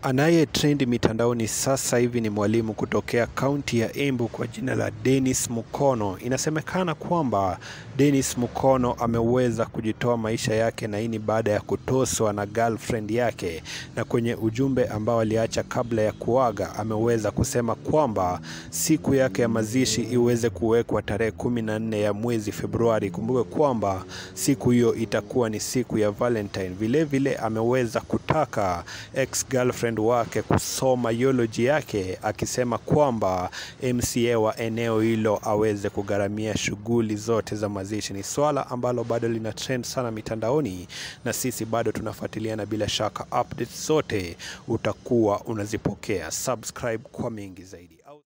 Anaye trend mitandaoni sasa hivi ni mwalimu kutokea kaunti ya Embu kwa jina la Dennis Mukono. Inasemekana kwamba Dennis Mukono ameweza kujitoa maisha yake na hii ni baada ya kutoswa na girlfriend yake, na kwenye ujumbe ambao aliacha kabla ya kuaga ameweza kusema kwamba siku yake ya mazishi iweze kuwekwa tarehe kumi na nne ya mwezi Februari. Kumbuke kwamba siku hiyo itakuwa ni siku ya Valentine. Vile vile ameweza kutaka ex girlfriend wake kusoma eulogy yake akisema kwamba MCA wa eneo hilo aweze kugharamia shughuli zote za mazishi. Ni swala ambalo bado lina trend sana mitandaoni, na sisi bado tunafuatilia, na bila shaka updates zote utakuwa unazipokea. Subscribe kwa mengi zaidi.